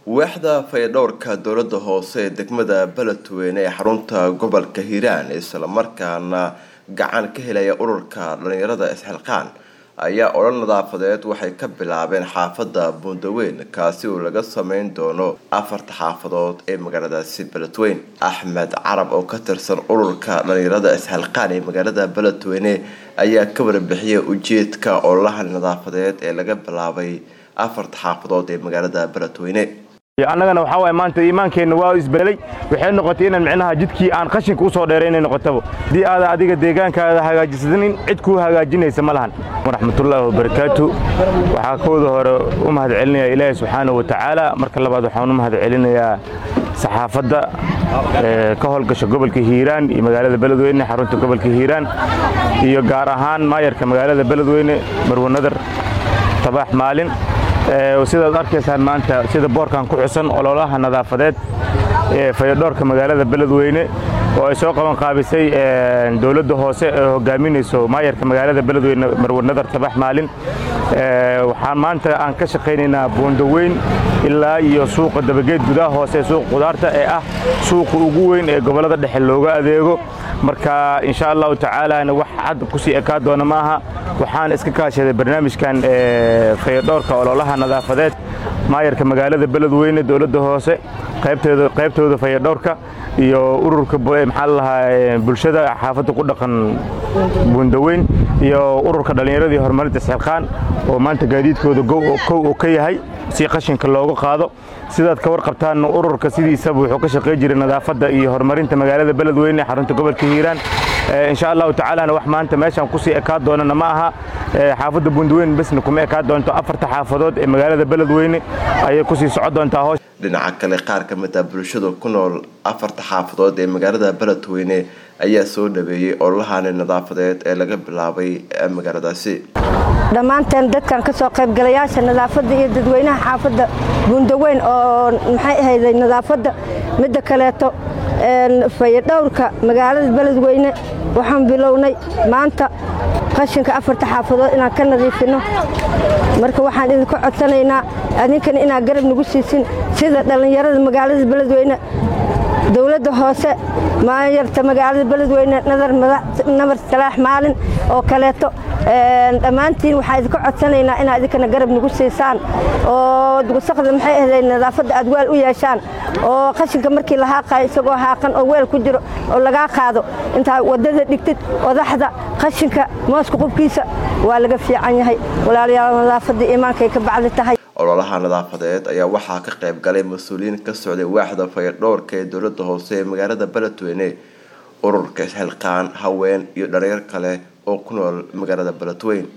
waaxda fayadhowrka dowlada hoose ee degmada beledweyne ee xarunta gobolka hiiraan islamarkaana gacan ka helaya ururka dhalinyarada isxilqaan ayaa olol nadaafadeed waxay ka bilaabeen xaafada buundaweyn kaasi oo laga sameyn doono afarta xaafadood ee magaaladaasi beledweyne axmed carab oo ka tirsan ururka dhalinyarada isxilqaan ee magaalada beledweyne ayaa ka warbixiyay ujeedka ololaha nadaafadeed ee laga bilaabay afarta xaafadood ee magaalada beledweyne annagana waxaa waay maanta iimaankeenna waa isbelelay waxay noqotay inaan micnaha jidkii aan qashinka u soo dheeray inay noqotaba haddii aada adiga deegaankaada hagaajisanin cid kuu hagaajinaysa ma lahan waraxmatullaahi wabarakaatu waxaa kooda hore u mahad celinayaa ilaahay subxaana wa tacaala marka labaad waxaan u mahad celinayaa saxaafadda ka howlgasha gobolka hiiraan iyo magaalada beledweyne xarunta gobolka hiiraan iyo gaar ahaan maayarka magaalada beledweyne marwanadar tabax maalin sidaad arkaysaan maanta sida boorkan ku xusan ololaha nadaafadeed ee fayadhoorka magaalada beledweyne oo ay soo qaban qaabisay dowladda hoose ee hogaaminayso maayarka magaalada beledweyne marwanadar tabax maalin waxaan maanta aan ka shaqaynaynaa buundaweyn ilaa iyo suuqa dabageed gudaha hoose suuqa qudaarta ee ah suuqa ugu weyn ee gobollada dhexe looga adeego marka insha allahu tacaalana wax cad kusii ekaa doona ma aha waxaan iska kaashaday barnaamijkan fayadhoorka ololaha nadaafadeed maayarka magaalada beledweyne dowladda hoose qaybtooda fayadhoorka iyo ururka maxaa lalahaa bulshada xaafadda ku dhaqan buundaweyn iyo ururka dhallinyaradii horumarinta isxilqaan oo maanta gaadiidkooda kow oo ka yahay si qashinka looga qaado sidaad ka warqabtaan ururka sidiisaba wuxuu ka shaqey jiray nadaafadda iyo horumarinta magaalada beledweyne xarunta gobolka hiiraan insha allahu tacaalana wax maanta meeshaan kusii ekaa doonana ma aha xaafadda buundaweyn besna kuma ekaa doonto afarta xaafadood ee magaalada beledweyne ayay kusii socon doontaa hoosh dhinaca kale qaar ka mid ah bulshada ku nool afarta xaafadood ee magaalada beledweyne ayaa soo dhaweeyey ololahani nadaafadeed ee laga bilaabay magaaladaasi dhammaanteen dadkan ka soo qaybgalayaasha nadaafadda iyo dadweynaha xaafadda buundaweyn oo maxay ahayday nadaafadda midda kaleeto fayadhowrka magaalada beledweyne waxaan bilownay maanta qashinka afarta xaafadood inaan ka nadiifinno marka waxaan idinka codsanaynaa adinkana inaad garab nagu siisin sida dhallinyarada magaalada beledweyne dowladda hoose maayarta magaalada beledweyne nabar salaax maalin oo kaleeto dhammaantiin waxaan idinka codsanaynaa inaad idinkana garab nagu siisaan oo wasaqda maxay ahday nadaafadda aad weel u yeeshaan oo qashinka markii la haaqayo isagoo haaqan oo weel ku jiro oo lagaa qaado intaa waddada dhigtid odaxda qashinka mooska qubkiisa waa laga fiican yahay walaalayaal nadaafadda iimaankay ka bacdi tahay ololaha nadaafadeed ayaa waxaa ka qayb galay mas-uuliyiin ka socday waaxda fayadhowrka ee dowladda hoose ee magaalada beledweyne ururka isxilqaan haween iyo dhalinyar kale oo ku nool magaalada beledweyne